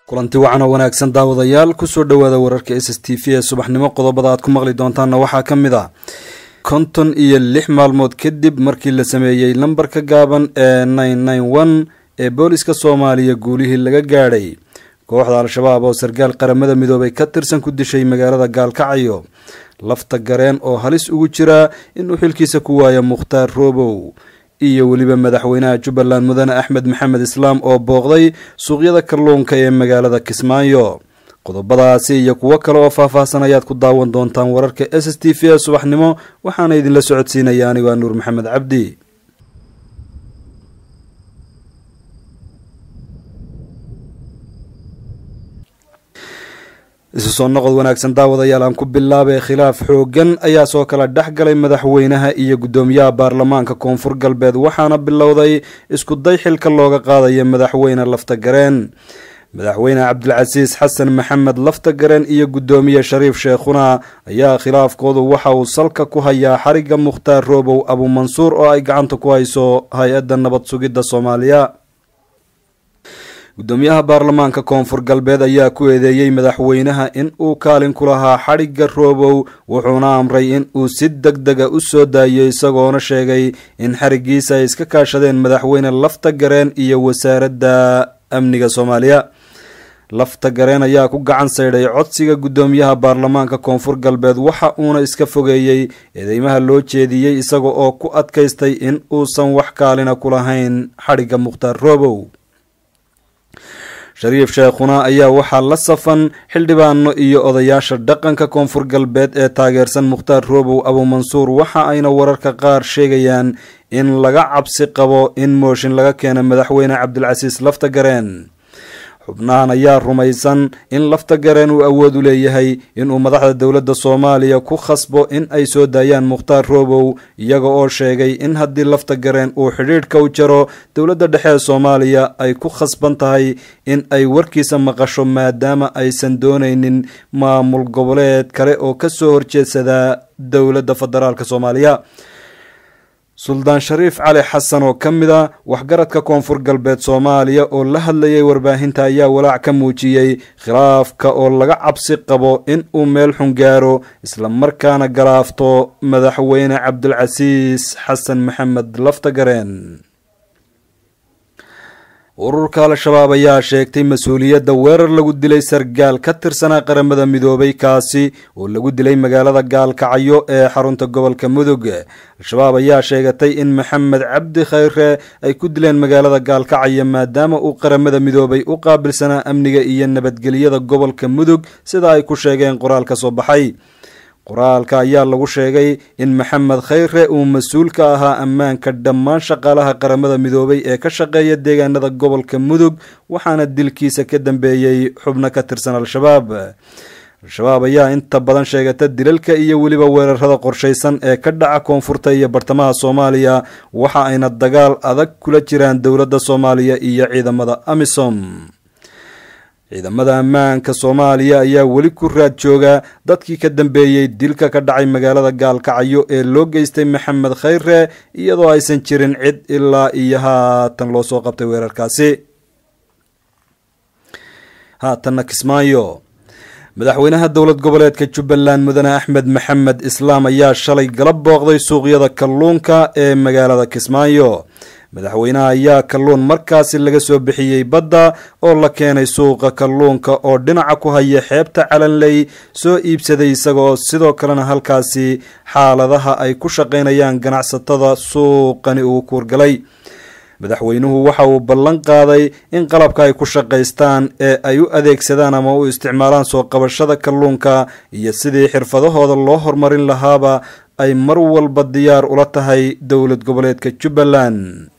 kulanti wacan oo wanaagsan daawadayaal kusoo dhowaada wararka s s t v ee subaxnimo qodobada aad ku maqli doontaanna waxaa ka mid a konton iyo lix maalmood kadib markii la sameeyey lambarka gaaban ee nine nine one ee booliska soomaaliya guulihii laga gaadhay kooxda al-shabaab oo sarkaal qaramada midoobay ka tirsan ku dishay magaalada gaalkacyo lafta gareen oo halis ugu jira inuu xilkiisa ku waayo mukhtaar roobow iyo weliba madaxweynaha jubbaland mudane axmed maxamed islaam oo booqday suuqyada kalluunka ee magaalada kismaayo qodobadaasi iyo kuwo kale oo faahfaahsan ayaad ku daawan doontaan wararka s s t v ee subaxnimo waxaana idinla socodsiinaya anigo a nuur maxamed cabdi isu soo noqod wanaagsan daawadayaal aan ku bilaabay khilaaf xoogan ayaa soo kala dhex galay madaxweynaha iyo guddoomiyaha baarlamaanka koonfur galbeed waxaana bilowday isku day xilka looga qaadaya madaxweyne lafta gareen madaxweyne cabdilcasiis xasan maxamed lafta gareen iyo guddoomiye shariif sheekhuna ayaa khilaafkoodu waxa uu salka ku hayaa xariga mukhtaar roobow abuumansuur oo ay gacanta ku hayso hay-adda nabad sugidda soomaaliya guddoomiyaha baarlamaanka koonfur galbeed ayaa ku eedeeyey madaxweynaha in uu kaalin ku lahaa xadhigga roobow wuxuuna amray in uu si deg dega u soo daayo isagoona sheegay in xarigiisa ay iska kaashadeen madaxweyne lafta gareen iyo wasaaradda amniga soomaaliya lafta gareen ayaa ku gacan saydhay codsiga guddoomiyaha baarlamaanka koonfur galbeed waxa uuna iska fogeeyey eedeymaha loo jeediyey isaga oo ku adkaystay in uusan wax kaalina ku lahayn xadhigga mukhtaar roobow shariif sheekhuna ayaa waxaa la safan xildhibaano iyo odayaasha dhaqanka koonfur galbeed ee taageersan mukhtaar roobow abuumansuur waxa ayna wararka qaar sheegayaan in laga cabsi qabo in mooshin laga keena madaxweyne cabdilcasiis lafta gareen xubnahan ayaa rumaysan in lafta gareen uu awood u leeyahay inuu madaxda dowladda soomaaliya ku khasbo in ay soo daayaan mukhtaar roobow iyaga oo sheegay in haddii lafta gareen uu xidhiidhka u jaro dowladda dhexe ee soomaaliya ay ku khasban tahay in ay warkiisa maqasho maadaama aysan doonaynin maamul goboleed kale oo kasoo horjeedsada dowladda federaalk soomaaliya suldaan shariif cali xasan oo ka mid a waxgaradka koonfur galbeed soomaaliya oo la hadlayay warbaahinta ayaa walaac ka muujiyey khilaafka oo laga cabsi qabo in uu meel xun gaaro islamarkaana galaafto madaxweyne cabdilcasiis xasan maxamed lafta gareen ururka al-shabaab ayaa sheegtay mas-uuliyadda weerar lagu dilay sargaal ka tirsanaa qaramada midoobay kaasi oo lagu dilay magaalada gaalkacyo ee xarunta gobolka mudug al-shabaab ayaa sheegatay in maxamed cabdi khayre ay ku dileen magaalada gaalkacyo maadaama uu qaramada midoobay u qaabilsanaa amniga iyo nabadgelyada gobolka mudug sida ay ku sheegeen qoraal ka soo baxay qoraalka ayaa lagu sheegay in maxamed khayre uu mas-uul ka ahaa ammaanka dhammaan shaqaalaha qaramada midoobay ee ka shaqeeya deegaanada gobolka mudug waxaana dilkiisa ka dambeeyey xubno ka tirsan al-shabaab al-shabaab ayaa inta badan sheegata dilalka iyo weliba weerarada qorshaysan ee ka dhaca koonfurta iyo bartamaha soomaaliya waxa ayna dagaal adag kula jiraan dowladda soomaaliya iyo ciidamada amisom ciidamada ammaanka soomaaliya ayaa weli ku raad jooga dadkii ka dambeeyey dilka ka dhacay magaalada gaalkacyo ee loo geystay maxamed khayre iyadoo aysan jirin cid ilaa iyo haatan loo soo qabtay weerarkaasi haatanna kismaayo madaxweynaha dowlad goboleedka jubbaland mudane axmed maxamed islaam ayaa shalay gala booqday suuqyada kalluunka ee magaalada kismaayo madaxweynaha ayaa kalluun markaasi laga soo bixiyey badda oo la keenay suuqa kalluunka oo dhinaca ku haya xeebta calanley soo iibsaday isagoo sidoo kalena halkaasi xaaladaha ay ku shaqaynayaan ganacsatada suuqani uu kuurgalay madaxweynuhu waxa uu ballan qaaday in qalabka ay ku shaqaystaan ee ay u adeegsadaan ama u isticmaalaan soo qabashada kalluunka iyo sidii xirfadahooda loo horumarin lahaaba ay mar walba diyaar ula tahay dowlad goboleedka jubbaland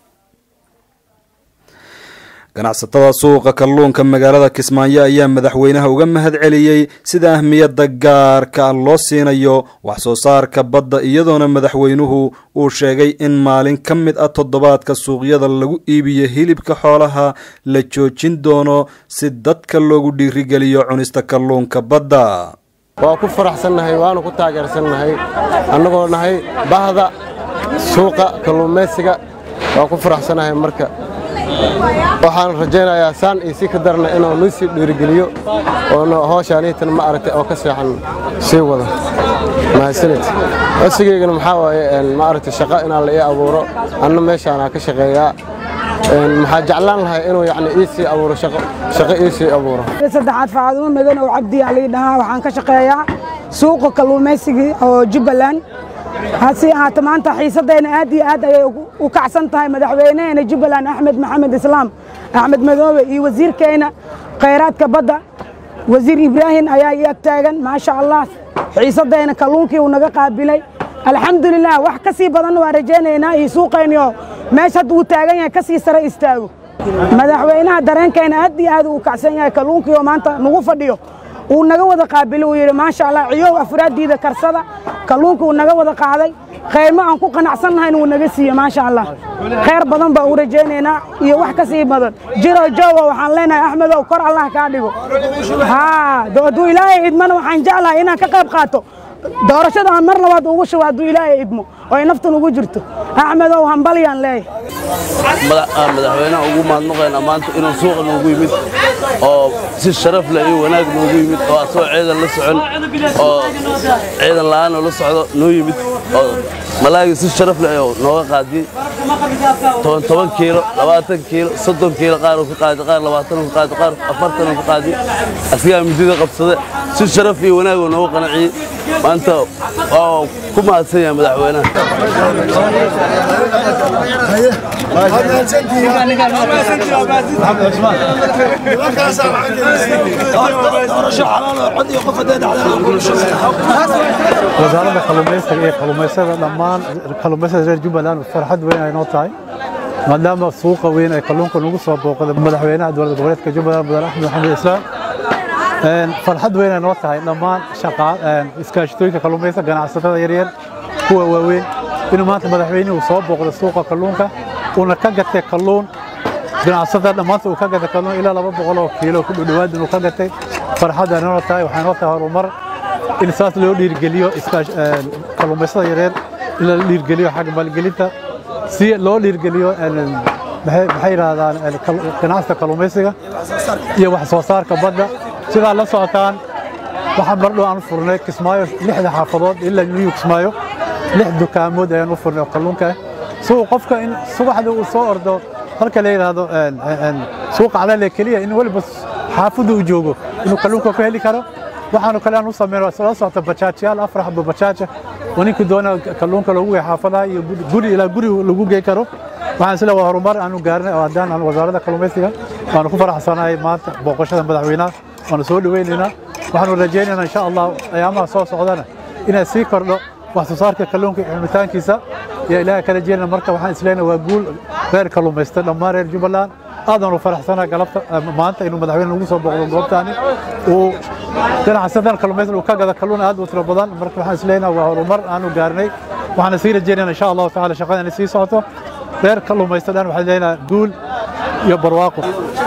ganacsatada suuqa kalluunka magaalada kismaayo ayaa madaxweynaha uga mahad celiyey sida ahmiyadda gaarka loo siinayo wax soo saarka badda iyadoona madaxweynuhu uu sheegay in maalin ka mid ah toddobaadka suuqyada lagu iibiyo hilibka xoolaha la joojin doono si dadka loogu dhiirigeliyo cunista kalluunka badda waa ku faraxsannahay waanu ku taageersannahay annagoo nahay bahda suuqa kalluumaysiga waa ku faraxsannahay marka waxaan rajaynayaa saan iyo si ka darna inuu noo sii dhiirigeliyo oo hooshaniitan ma aragtay oo ka seexan sii wado mahadsanid codsigaygana maxaa waaye ma aragtay shaqo inaan la ii abuuro anna meeshaanaa ka shaqeeyaa maxaa jeclaan lahay inuu yani ii sii abuuro shaqo ii sii abuuro saddexaad faadumo madan oo cabdi alii dhahaa waxaan ka shaqeeyaa suuqa kalluumaysigii oo jubbaland hase ahaata maanta xiisadayna aad iyo aad ayay u kacsan tahay madaxweynaheena jubbaland axmed maxamed islaam axmed madoobe iyo wasiirkeena khayraadka badda wasiir ibraahim ayaa ii ag taagan maasha allah xiisadayna kalluunkii uu naga qaabilay alxamdulilah wax ka sii badanna waan rajaynaynaa iyo suuqaynioo meesha hadda uu taagan yahay ka sii sare istaago madaxweynaha dareenkayna aad iyo aad uu kacsan yahay kalluunkii oo maanta nagu fadhiyo uu naga wada qaabilo uu yidhi maasha allah ciyow afraaddiida karsada kalluunka uu naga wada qaaday khayrmo aan ku qanacsannahayn wuu naga siiye maasha allah khayr badan baa u rajaynaynaa iyo wax ka sii badan jiro joogo waxaan leenahay axmedow kor allah kaa dhigo haa hadduu ilaahay idmana waxaan jeclahay inaan ka qayb qaato doorashada aan mar labaad ugu shubo hadduu ilaahay idmo oo ay naftan ugu jirto axmedow hambalyaan leeyahay madaxweynaha ugu mahadnaqaynaa maanta inuu suuqa noogu yimid oo si sharaf leh iyo wanaag noogu yimid oo asagoo ciidan la socon oo ciidan la'aanoo la socdo noo yimid oo malaagii si sharaf leh oo nooga qaadiyey toban toban kiilo labaatan kiilo soddon kiilo qaar uu ka qaadi qaar labaatan uu ka qaadi qaar afartan uu ka qaadi asigaa midida qabsade si sharaf iyo wanaag oo nooga qanaciyey maanta waa ku mahadsan yahay madaxweynaha wasaaradda kalluumaysiga iyo kalluumaysada dhammaan kalluumaysada reer jubbaland farxad weyn ay noo tahay maadaama suuqa weyn ay kalluunka nagu soo booqda madaxweynaha dowladda goboleedka jubbaland mudane axmed maxamed islaam farxad weyn ay noo tahay dhammaan iskaashatooyinka kalluumaysiga ganacsatada yaryar kuwa waaweyn inuu maanta madaxweynuhu soo booqdo suuqa kalluunka uuna ka gatay kalluun ganacsatada dhammaanta uu ka gatay kalluun ilaa laba boqol oo kiilo ku dhudhowaad inuu ka gatay farxad ay noo tahay waxay noo tahay horumar in saas loo dhiirgeliyo kalluumaysada yareer in la dhiirgeliyo xagga maalgelinta si loo dhiirgeliyo maxay yidhaahdaan ganacsiga kalluumaysiga iyo wax soo saarka badda sidaa la socotaan waxaan mardhow aan u furnay kismaayo lixda xaafadood ilaa niyu kismaayo lix dukaamood ayaan u furnay oo kalluunka ah suu qofka in subaxda uu soo ordo halka la yidhaahdo suuqa cadaale keliya in weliba xaafadda uu joogo inuu kalluunka ku heli karo waxaanu kale aan u sameynay la socota bajaajyaal afar xabo bajaaja oo ninkii doona kalluunka loogu geey xaafadaha iyo guri ilaa guri lagu gey karo waxaan isle waa horumar aanu gaarnay oo haddaan aan wasaaradda kalluumaysiga waanu ku faraxsanahay maanta booqashada madaxweynaha waanu soo dhaweynaynaa waxaanu rajaynaynaa insha allah ayaamaha soo socdana inay sii kordho wax soo saarka kalluunka iyo xumitaankiisa iyo ilaaha kala jeelina marka waxaan isleenahay waa guul reer kalluumaysta dhammaan reer jubbaland aadaanu faraxsanahay galabta maanta inuu madaxweyne nagu soo booqdo goobtaani uu ganacsadan kalluumaysiga uu ka gada kalluun aad u tiro badan marka waxaan isleenahay waa horumar aanu gaarnay waxaana sii rajaynayna insha allahu tacaala shaqada inay sii socoto reer kalluumaysta dhan waxaan leenahay guul iyo barwaaqo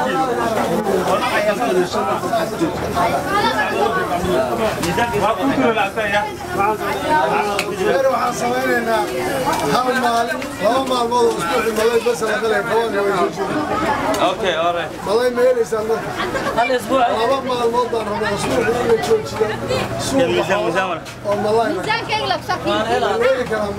waxaan samaynaynaa hal maalin laba maalmood oo isbuuci malay bas la qalay qabanka way soo jeedaan malay ma helaysaan marka laba maalmood baan rabaa isbuuci in la joojiyo suuqa oo malay heli karaa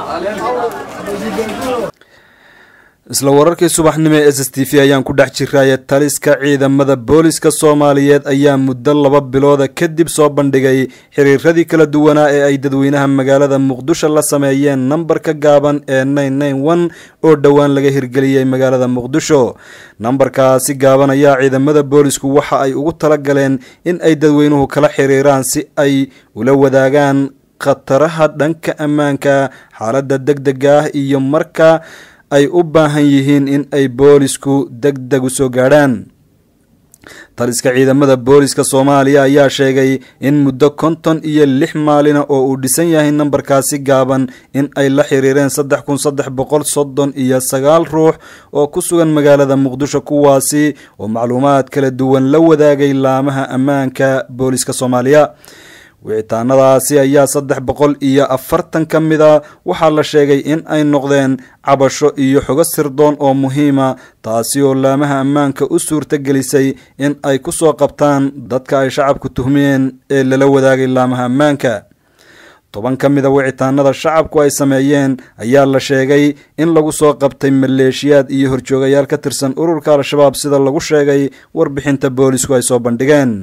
malay isla wararkii subaxnimo ee s s t v ayaan ku dhex jiraya taliska ciidamada booliska soomaaliyeed ayaa muddo laba bilooda kadib soo bandhigay xiriiradii kala duwanaa ee ay dadweynaha magaalada muqdisho la sameeyeen nambarka gaaban ee oo dhowaan laga hirgeliyey magaalada muqdisho nambarkaasi gaaban ayaa ciidamada boolisku waxa ay ugu talagaleen in ay dadweynuhu kala xiriiraan si ay ula wadaagaan khataraha dhanka ammaanka xaaladda deg dega ah iyo marka ay u baahan yihiin in ay boolisku deg deg u soo gaadhaan taliska ciidamada booliska soomaaliya ayaa sheegay in muddo konton iyo lix maalina oo uu dhisan yahay nambarkaasi gaaban in ay la xiriireen saddex kun saddex boqol soddon iyo sagaal ruux oo ku sugan magaalada muqdisho kuwaasi oo macluumaad kala duwan la wadaagay laamaha ammaanka booliska soomaaliya wicitaanadaasi ayaa saddex boqol iyo afartan ka mid a waxaa la sheegay in ay noqdeen cabasho iyo xogo sirdoon oo muhiima taasi oo laamaha ammaanka u suurta gelisay in ay ku soo qabtaan dadka ay shacabku tuhmeen ee lala wadaagay laamaha ammaanka toban ka mid a wicitaanada shacabku ay sameeyeen ayaa la sheegay in lagu soo qabtay maleeshiyaad iyo horjoogayaal ka tirsan ururka al-shabaab sida lagu sheegay warbixinta boolisku ay soo bandhigeen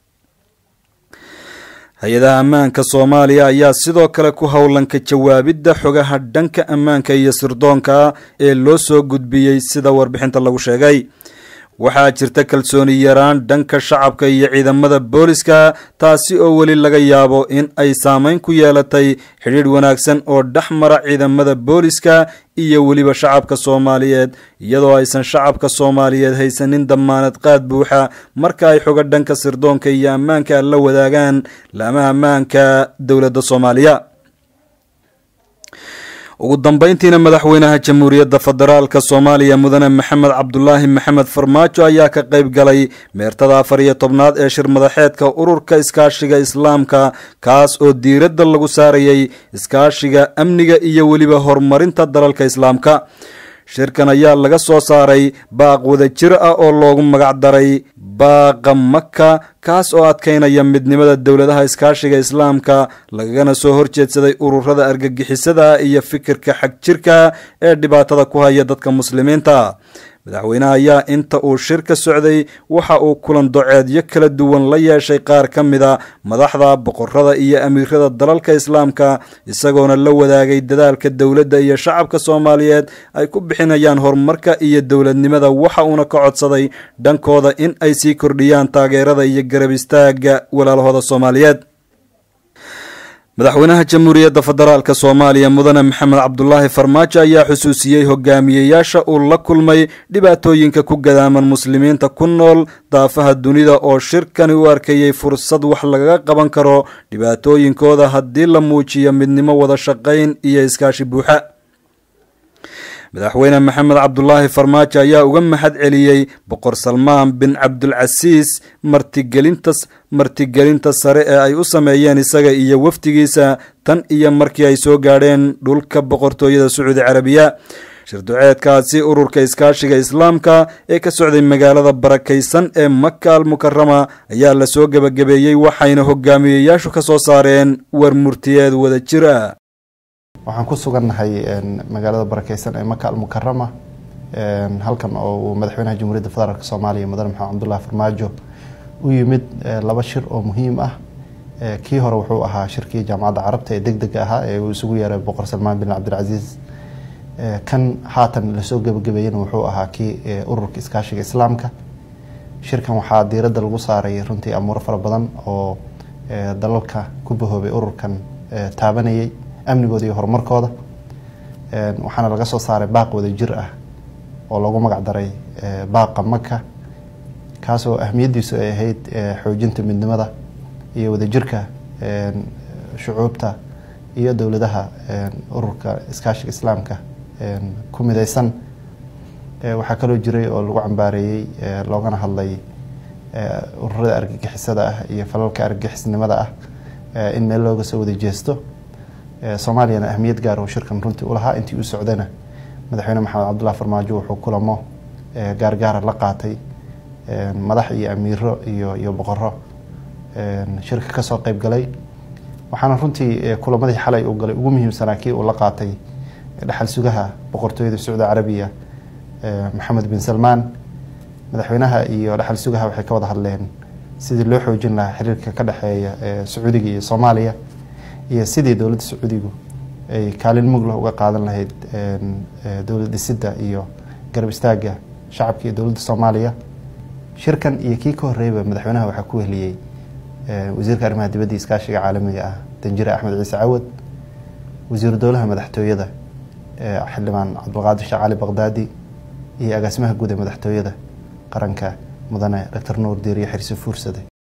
hay-adaha ammaanka soomaaliya ayaa sidoo kale ku howlanka jawaabidda xogaha dhanka ammaanka iyo sirdoonka ee loo soo gudbiyey sida warbixinta lagu sheegay waxaa jirta kalsooni yaraan dhanka shacabka iyo ciidamada booliska taasi oo weli laga yaabo in ay saameyn ku yeelatay xidhiidh wanaagsan oo dhex mara ciidamada booliska iyo weliba shacabka soomaaliyeed iyadoo aysan shacabka soomaaliyeed haysanin damaanad qaad buuxa marka ay xoga dhanka sirdoonka iyo ammaanka la wadaagaan laamaha ammaanka dowladda soomaaliya ugu dambeyntiina madaxweynaha jamhuuriyadda federaalka soomaaliya mudane maxamed cabdulaahi maxamed farmaajo ayaa ka qayb galay meertada afar iyo tobnaad ee shir madaxeedka ururka iskaashiga islaamka kaas oo diiradda lagu saarayay iskaashiga amniga iyo weliba horumarinta dalalka islaamka shirkan ayaa laga soo saaray baaq wadajir ah oo loogu magac daray baaqa maka kaas oo adkaynaya midnimada dowladaha iskaashiga islaamka lagagana soo horjeedsaday ururada argagixisada iyo fikirka xag jirka ee dhibaatada ku haya dadka muslimiinta madaxweynaha ayaa inta uu shir ka socday waxa uu kulan doceedyo kala duwan la yeeshay qaar ka mid a madaxda boqorada iyo amiirada dalalka islaamka isagoona la wadaagay dadaalka dowladda iyo shacabka soomaaliyeed ay ku bixinayaan horumarka iyo dowladnimada waxa uuna ka codsaday dhankooda in ay sii kordhiyaan taageerada iyo garab istaaga walaalahooda soomaaliyeed madaxweynaha jamhuuriyadda federaalk soomaaliya mudane maxamed cabdulaahi farmaajo ayaa xusuusiyey hogaamiyeyaasha uu la kulmay dhibaatooyinka ku gadaaman muslimiinta ku nool daafaha dunida oo shirkani u arkayey fursad wax lagaga qaban karo dhibaatooyinkooda haddii la muujiyo midnimo wada shaqayn iyo iskaashi buuxa madaxweyne maxamed cabdulaahi farmaajo ayaa uga mahad celiyey boqor salmaan bin cabdulcasiis martigelinta martigelinta sare ee ay u sameeyeen isaga iyo wafdigiisa tan iyo markii ay soo gaadheen dhulka boqortooyada sacuudi carabiya shirduceedkaasi ururka iskaashiga islaamka ee ka socday magaalada barakaysan ee maka al mukarama ayaa lasoo gebagabeeyey waxayna hogaamiyeyaashu ka soo saareen war murtiyeed wada jir ah waxaan ku sugannahay magaalada barakeysan ee maka almukarama halkan oo uu madaxweynaha jamhuuriyadda federaalk soomaaliya mudane maxamed cabdullahi farmaajo u yimid laba shir oo muhiim ah kii hore wuxuu ahaa shirkii jaamacadda carabta ee deg dega ahaa ee uu isugu yeeray boqor salmaan bin cabdilcasiis kan haatan lasoo gebagabeeyena wuxuu ahaa kii ururka iskaashiga islaamka shirkan waxaa diiradda lagu saaray runtii amuuro fara badan oo dalalka ku bahoobay ururkan taabanayay amnigooda iyo horumarkooda waxaana laga soo saaray baaq wada jir ah oo loogu magac daray baaqa maka kaasoo ahmiyaddiisu ay ahayd xoojinta midnimada iyo wadajirka shucuubta iyo dowladaha ururka iskaashiga islaamka ku mideysan waxaa kaloo jiray oo lagu cambaareeyey loogana hadlay ururada argagixisada ah iyo falalka argagixisnimada ah in meel looga soo wada jeesto soomaaliyana ahmiyad gaar oo shirkan runtii ulahaa intii u socdana madaxweyne maxamed cabdullahi farmaajo wuxuu kulamo gaargaara la qaatay madax iyo amiiro iyo iyo boqoro shirka kasoo qeyb galay waxaana runtii kulamadii xalay uu galay ugu muhiimsanaa kii uu la qaatay dhexal sugaha boqortooyada sacuudi carabiya maxamed bin salmaan madaxweynaha iyo dhexal sugaha waxay ka wada hadleen sidii loo xoojin lahaa xiriirka ka dhexeeya sacuudiga iyo soomaaliya iyo sidii dowladda sacuudigu ay kaalin muglah uga qaadan lahayd dowlad dhisidda iyo garab istaaga shacabka iyo dowladda soomaaliya shirkan iyo kii ka horreeyba madaxweynaha waxaa ku wehliyey wasiirka arrimaha dibadda iyo iskaashiga caalamiga ah danjire axmed ciise cawad wasiiru dowlaha madaxtooyada xildhibaan cabdulqaadir sheekh cali baqdaadi iyo agaasimaha guud ee madaxtooyada qaranka mudane doctor nuur diiriye xirsi fuursade